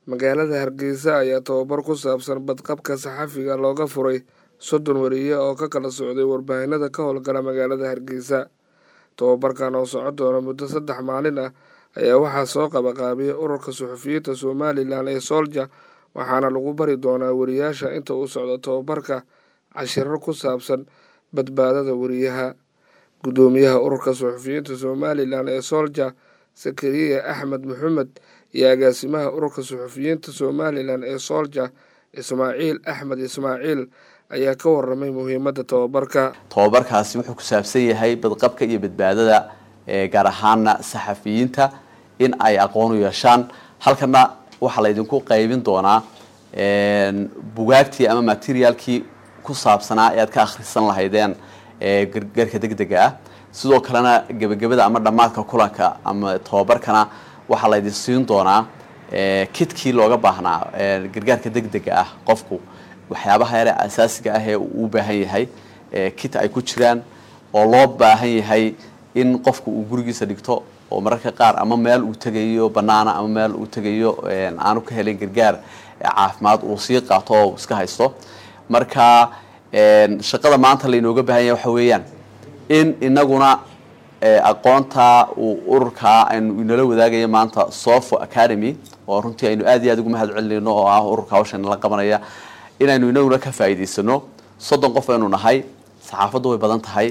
magaalada hargeysa ayaa tababar ku saabsan badqabka saxafiga looga furay soddon wariye oo ka kala socday warbaahinada ka howlgala magaalada hargeysa tababarkan oo socon doona muddo saddex maalin ah ayaa waxaa soo qabaqaabiyay ururka suxufiyiinta somalilan ee soolja waxaana lagu bari doonaa wariyaasha inta uu socdo tababarka cashirar ku saabsan badbaadada wariyaha guddoomiyaha ururka suxufiyiinta somalilan ee soolja sakariya axmed maxamed iyo agaasimaha ururka suxufiyiinta somalilan ee soolja ismaaciil axmed ismaaciil ayaa ka waramay muhiimadda tababarka tababarkaasi wuxuu ku saabsan yahay badqabka iyo badbaadada gaar ahaana saxafiyiinta in ay aqoon u yeeshaan halkana waxaa laydinku qaybin doonaa bugaagtii ama materialkii ku saabsanaa ee aad ka akhrisan lahaydeen gargaarka degdega ah sidoo kalena gebagabada ama dhammaadka kulanka ama tababarkana waxaa laydin siin doonaa kitkii looga baahnaa gargaarka degdega ah qofku waxyaabaha yare asaasiga ah ee uu u baahan yahay kit ay ku jiraan oo loo baahan yahay in qofku uu gurigiisa dhigto oo mararka qaar ama meel uu tegayo banaana ama meel uu tegayo aanu ka helin gargaar caafimaad uu sii qaato oo iska haysto marka shaqada maanta laynooga baahan yahay waxa weeyaan in inaguna aqoonta uu ururkaa aynu inala wadaagaya maanta sofo academy oo runtii aynu aad iyo aad ugu mahad celinayno oo ah ururka hawshan la qabanaya inaynu inaguna ka faa'iidaysano soddon qof aynu nahay saxaafaddu way badan tahay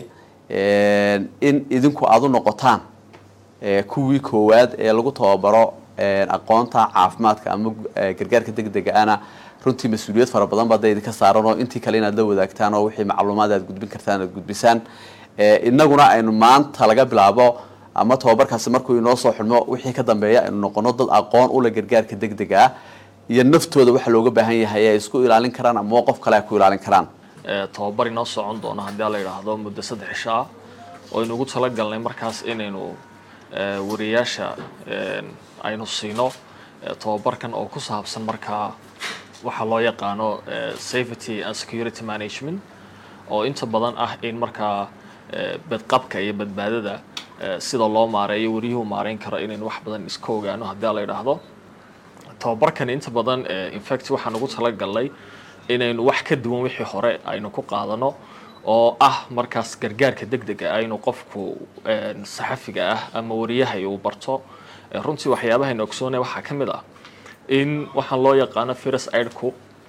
in idinku aada u noqotaan kuwii koowaad ee lagu tababaro aqoonta caafimaadka ama gargaarka degdega ana runtii mas-uuliyad fara badan baa da idinka saaran oo intii kale inaad la wadaagtaan oo wixii macluumaad aad gudbin kartaan aad gudbisaan inaguna aynu maanta laga bilaabo ama tababarkaasi markuu inoo soo xidhmo wixii ka dambeeya aynu noqono dad aqoon ula gargaarka degdega ah iyo naftooda waxa looga baahan yahay ay isku ilaalin karaan ama qof kale ay ku ilaalin karaan tababar inoo socon doono haddii la yidhaahdo muddo saddex cisho ah oo aynuugu talagalnay markaas inaynu wariyaasha aynu siino tababarkan oo ku saabsan markaa waxaa loo yaqaano safety and security management oo inta badan ah in markaa badqabka iyo badbaadada sida loo maareeyo wariyuhu maareyn karo inaynu wax badan iska ogaano haddii la yidhaahdo tababarkan inta badan infact waxaan ugu talagalnay inaynu wax ka duwan wixii hore aynu ku qaadano oo ah markaas gargaarka degdega ah inuu qofku saxafiga ah ama wariyahay uu barto runtii waxyaabahaynu ogsoonay waxaa ka mid ah in waxaan loo yaqaano virus aidku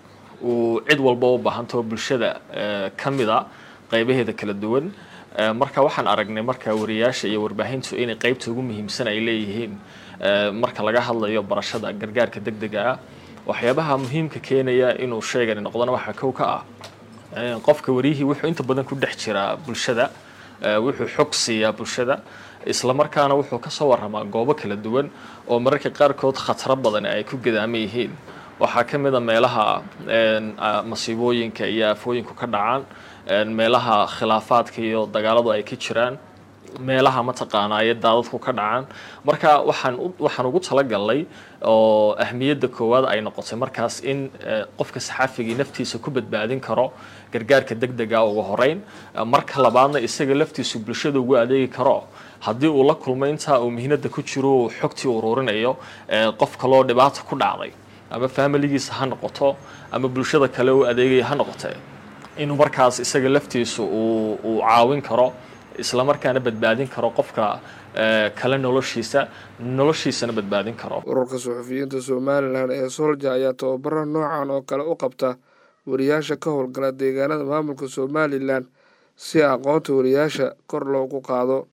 uu cid walba u baahanto bulshada ka mid a qaybaheeda kala duwan marka waxaan aragnay marka wariyaasha iyo warbaahintu inay qaybta ugu muhiimsan ay leeyihiin marka laga hadlayo barashada gargaarka degdega ah waxyaabaha muhiimka keenaya inuu sheegani noqdona waxaa kow ka ah qofka wariyihii wuxuu inta badan ku dhex jiraa bulshada wuxuu xog siiyaa bulshada isla markaana wuxuu kasoo waramaa goobo kala duwan oo mararka qaarkood khataro badan ay ku gadaaman yihiin waxaa ka mid a meelaha masiibooyinka iyo aafooyinku ka dhacaan meelaha khilaafaadka iyo dagaaladu ay ka jiraan meelaha mataqaanaa iyo daadadku ka dhacaan marka waxaan waxaan ugu talagalnay oo ahmiyadda koowaad ay noqotay markaas in qofka saxaafigii naftiisa ku badbaadin karo gargaarka degdega ugu horeyn marka labaadna isaga laftiisu bulshada ugu adeegi karo haddii uu la kulmo intaa uu mihnada ku jiro uu xogtii ururinayo qof kaloo dhibaata ku dhacday ama familigiisa ha noqoto ama bulshada kale u adeegaya ha noqote inuu markaas isaga laftiisu uu uu caawin karo isla markaana badbaadin karo qofka kale noloshiisa noloshiisana badbaadin karo ururka suxufiyiinta somalilan ee soolja ayaa tababaro noocan oo kale u qabta wariyaasha ka howlgala deegaanada maamulka somalilan si aqoonta wariyaasha kor loogu qaado